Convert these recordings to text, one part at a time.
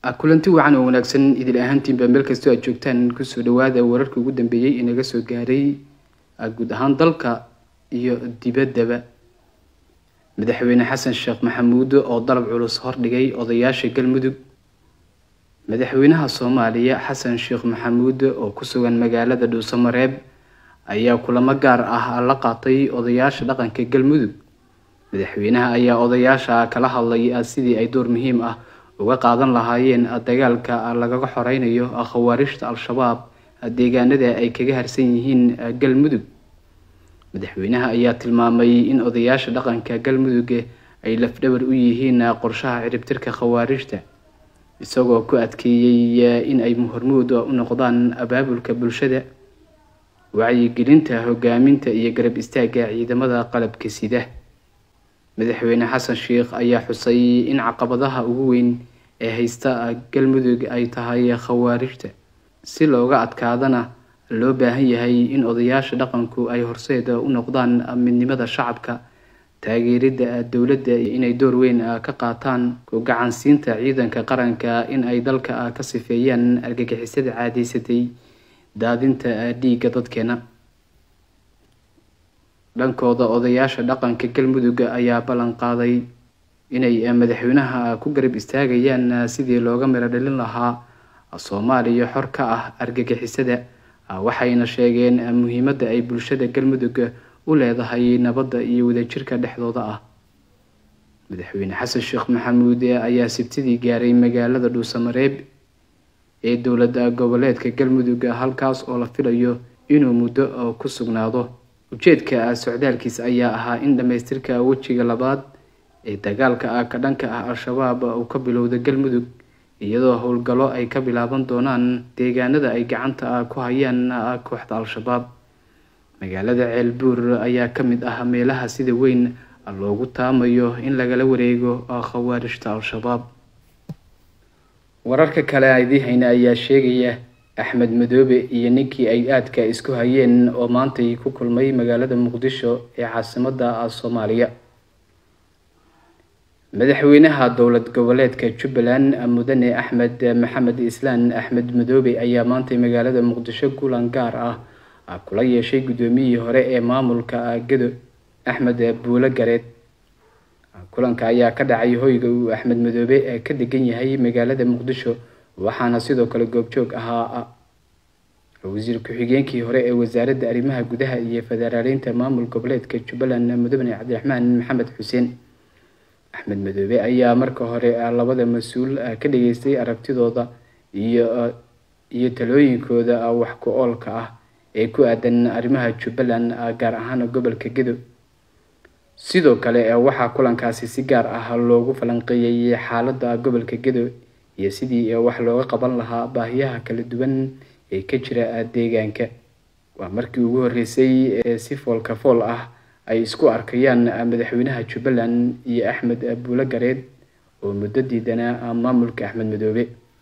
kulanti wacan oo wanaagsan idil ahaantiinba meel kastoo aad joogtaan kusoo dhawaada wararka ugu dambeeyey inaga soo gaaray guud ahaan dalka iyo dibaddaba madaxweyne xasan sheekh maxamuud oo dalab culus hordhigay odayaasha galmudug madaxweynaha soomaaliya xasan sheekh maxamuud oo ku sugan magaalada dhuusamareeb ayaa kulamo gaar ah la qaatay odayaasha dhaqanka galmudug madaxweynaha ayaa odayaasha kala hadlay sidii ay door muhiim ah uga qaadan lahaayeen dagaalka lagaga xoreynayo khawaarijta al-shabaab deegaanada ay kaga harsan yihiin galmudug madaxweynaha ayaa tilmaamay in odayaasha dhaqanka galmudug ay lafdhabar u yihiin qorshaha ciribtirka khawaarijta isagoo ku adkeeyey in ay hormuud u noqdaan abaabulka bulshada wacyigelinta hogaaminta iyo garab istaaga ciidamada qalabka sida madaxweyne xasan sheekh ayaa xusay in caqabadaha ugu weyn ee haysta galmudug ay tahay khawaarijta si looga adkaadana loo baahan yahay in odayaasha dhaqanku ay horseed u noqdaan midnimada shacabka taageerida dowladda inay door weyn ka qaataan ku gacansiinta ciidanka qaranka in ay dalka ka sifeeyaan argagixisada caadaysatay daadinta dhiigga dadkeena dhankooda odayaasha dhaqanka galmudug ayaa ballan qaaday inay madaxweynaha ku garab istaagayaan sidii looga miro dhalin lahaa soomaaliya xor ka ah argagixisada waxayna sheegeen muhiimadda ay bulshada galmudug u leedahay nabadda iyo wadajirka dhexdooda ah madaxweyne xasan sheekh maxamuud ayaa sibtidii gaaray magaalada dhuusamareeb ee dowlada goboleedka galmudug halkaas oo la filayo inuu muddo ku sugnaado ujeedka socdaalkiis ayaa ahaa in dhamaystirka wejiga labaad ee dagaalka ka dhanka ah al-shabaab uu ka bilowda galmudug iyadoo howlgallo ay ka bilaaban doonaan deegaanada ay gacanta ku hayaan kooxda al-shabaab magaalada ceelbuur ayaa ka mid ah meelaha sida weyn loogu taamayo in lagala wareego khawaarijta al-shabaab wararka kale idii hayna ayaa sheegaya axmed madoobe iyo ninkii ay aadka isku hayeen oo maantay ku kulmay magaalada muqdisho ee caasimada soomaaliya madaxweynaha dowlad goboleedka jubbaland mudane axmed maxamed islaan axmed madoobe ayaa maantay magaalada muqdisho kulan gaar ah kula yeeshay guddoomiyihii hore ee maamulka gedo axmed buulo gareed kulanka ayaa ka dhacay hoyga uu axmed madoobe ka degan yahay magaalada muqdisho waxaana sidoo kale goobjoog ahaa wasiir ku-xigeenkii hore ee wasaaradda arrimaha gudaha iyo federaaleynta maamul goboleedka jubbaland mudane cabdiraxmaan maxamed xuseen axmed madoobe ayaa marka hore labada mas-uul ka dhageystay aragtidooda iyo iyo talooyinkooda wax ku oolka ah ee ku aadan arrimaha jubbaland gaar ahaan gobolka gedo sidoo kale waxaa kulankaasi si gaar ah loogu falanqeeyey xaaladda gobolka gedo iyo sidii wax looga qaban lahaa baahiyaha kala duwan ee ka jira deegaanka waa markii ugu horeysay ee si foolka fool ah ay isku arkayaan madaxweynaha jubbaland iyo axmed buulo gareed oo muddo diidanaa maamulka axmed madoobe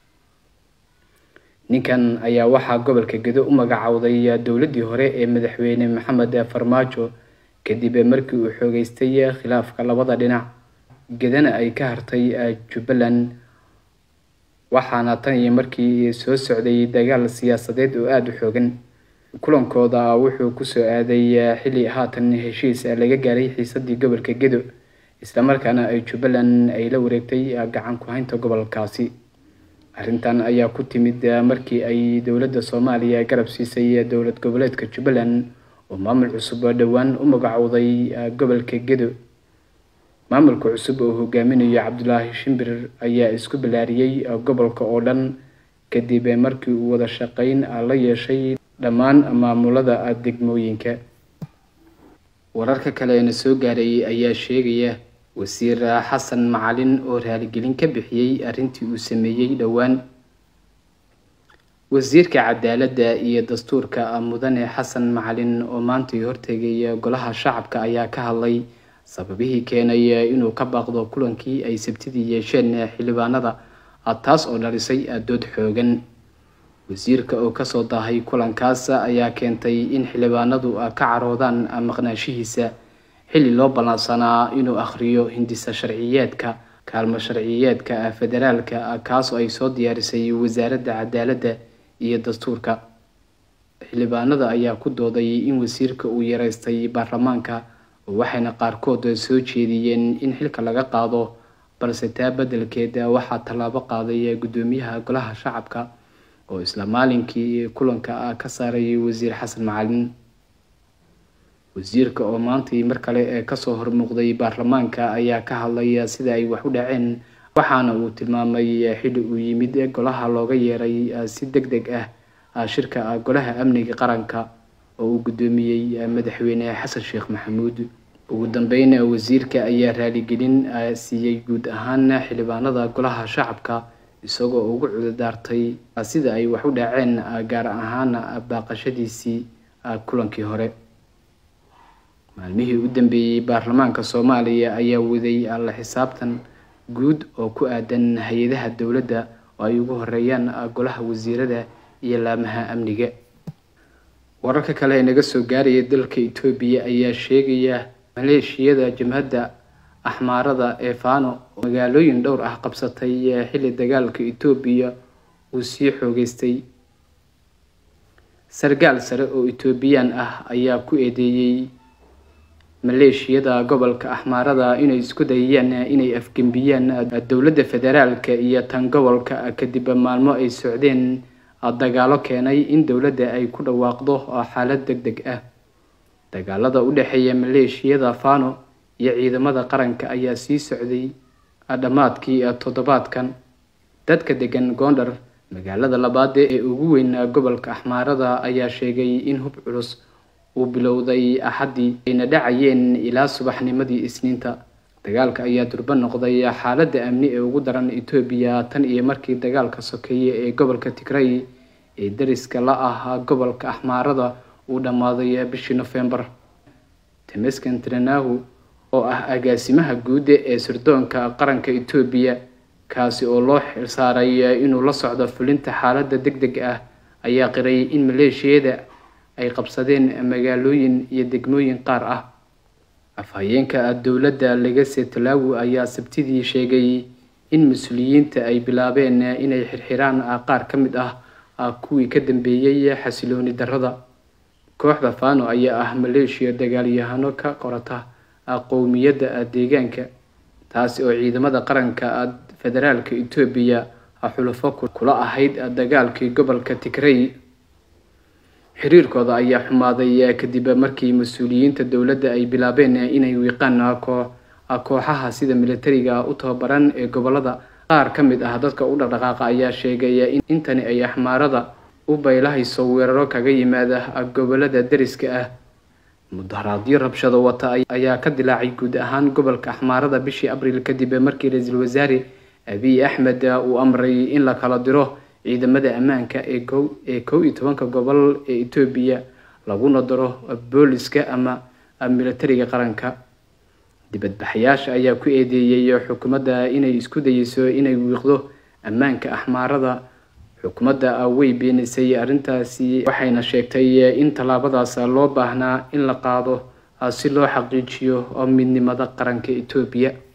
ninkan ayaa waxaa gobolka gedo u magacowday dowladdii hore ee madaxweyne maxamed farmaajo kadib markii uu xoogeystay khilaafka labada dhinac gedana ay ka hartay jubbaland waxaana tan iyo markii soo socday dagaal siyaasadeed oo aada u xoogan kulankooda wuxuu kusoo aaday xilli haatan heshiis laga gaaray xiisadii gobolka gedo islamarkaana ay jubbaland ay la wareegtay gacan ku-haynta gobolkaasi arrintan ayaa ku timid markii ay dowladda soomaaliya garab siisay dowlad goboleedka jubbaland oo maamul cusub dhowaan u magacowday gobolka gedo maamulka cusub oo hogaaminayo cabdulaahi shimbir ayaa isku ballaariyey gobolka oo dhan kadib markii uu wada shaqeyn la yeeshay dhammaan maamulada degmooyinka wararka kaleena soo gaaray ayaa sheegaya wasiir xasan macalin oo raaligelin ka bixiyey arrintii uu sameeyey dhowaan wasiirka cadaaladda iyo dastuurka mudane xasan macalin oo maantay hortegay golaha shacabka ayaa ka hadlay sababihii keenay inuu ka baaqdo kulankii ay sabtidii yeesheen xildhibaanada taas oo dhalisay dood xoogan wasiirka oo kasoo daahay kulankaas ayaa keentay in xildhibaanadu ka caroodaan maqnaashihiisa xilli loo ballansanaa inuu akhriyo hindisa sharciyeedka kaalmo sharciyeedka federaalka kaasoo ay soo diyaarisay wasaaradda cadaaladda iyo dastuurka xildhibaanada ayaa ku dooday in wasiirka uu yareystay baarlamaanka waxayna qaarkood soo jeediyeen in xilka laga qaado balse taa beddelkeeda waxaa tallaabo qaaday guddoomiyaha golaha shacabka oo isla maalinkii kulanka ka saaray wasiir xasan macalin wasiirka oo maantii mar kale kasoo hormuuqday baarlamaanka ayaa ka hadlay sida ay wax u dhaceen waxaana uu tilmaamay xilli uu yimid golaha looga yeeray si deg deg ah shirka golaha amniga qaranka oo uu guddoomiyey madaxweyne xasan sheekh maxamuud ugu dambeyn wasiirka ayaa raaligelin siiyey guud ahaan xildhibaanada golaha shacabka isagoo ugu cududaartay sida ay wax u dhaceen gaar ahaan baaqashadiisii kulankii hore maalmihii u dambeeyey baarlamaanka soomaaliya ayaa waday la xisaabtan guud oo ku aadan hay-adaha dowladda oo ay ugu horeeyaan golaha wasiirada iyo laamaha amniga wararka kale ee naga soo gaaraya dalka etoobiya ayaa sheegaya maleeshiyada jabhadda axmaarada ee fano oo magaalooyin dhowr ah qabsatay xilli dagaalka etoobiya uu sii xoogeystay sargaal sare oo etoobiyaan ah ayaa ku eedeeyey maleeshiyada gobolka axmaarada inay isku dayayaan inay afgembiyaan dowladda federaalka iyo tan gobolka kadib maalmo ay socdeen dagaalo keenay in dowladda ay ku dhawaaqdo xaalad deg deg ah dagaalada u dhexeeya maleeshiyada fano iyo ciidamada qaranka ayaa sii socday dhammaadkii toddobaadkan dadka degan gondar magaalada labaad ee ugu weyn gobolka axmaarada ayaa sheegay in hub culus uu bilowday axaddii ayna dhacayeen ilaa subaxnimadii isniinta dagaalka ayaa durbo noqday xaaladda amni ee ugu daran etoobiya tan iyo markii dagaalka sokeeye ee gobolka tigray ee dariska la ah gobolka axmaarada uu dhammaaday bishii nofembar temeskan tranahu oo ah agaasimaha guud ee sirdoonka qaranka etoobiya kaasi oo loo xilsaaray inuu la socdo fulinta xaaladda deg deg ah ayaa qiray in maleeshiyada ay qabsadeen magaalooyin iyo degmooyin qaar ah afhayeenka dowladda legase talaawi ayaa sabtidii sheegay in mas-uuliyiinta ay bilaabeen inay xirxiraan qaar ka mid ah kuwii ka dambeeyey xasilooni darrada kooxda fano ayaa ah maleeshiya dagaalyahano ka qorata qowmiyadda deegaanka taasi oo ciidamada qaranka federaalka etoobiya xulufo kula ahayd dagaalkii gobolka tigray xiriirkooda ayaa xumaaday kadib markii mas-uuliyiinta dowladda ay bilaabeen inay wiiqaan kooxaha sida militariga u tababaran ee gobolada qaar ka mid ah dadka u dhaqdhaqaaqa ayaa sheegaya in intani ay axmaarada u baylahayso weeraro kaga yimaada gobolada dariska ah mudaharaadyo rabshado wata ayaa ka dilaacay guud ahaan gobolka axmaarada bishii abriil kadib markii ra-iisul wasaare abiy axmed uu amray in la kala diro ciidamada ammaanka ee ee kow iyo tobanka gobol ee etoobiya laguna daro booliska ama militariga qaranka dibadbaxayaasha ayaa ku eedeeyey xukuumadda inay isku dayeyso inay wiiqdo ammaanka axmaarada xukuumadda way beenisay arrintaasi waxayna sheegtay in tallaabadaas loo baahnaa in la qaado si loo xaqiijiyo midnimada qaranka etoobiya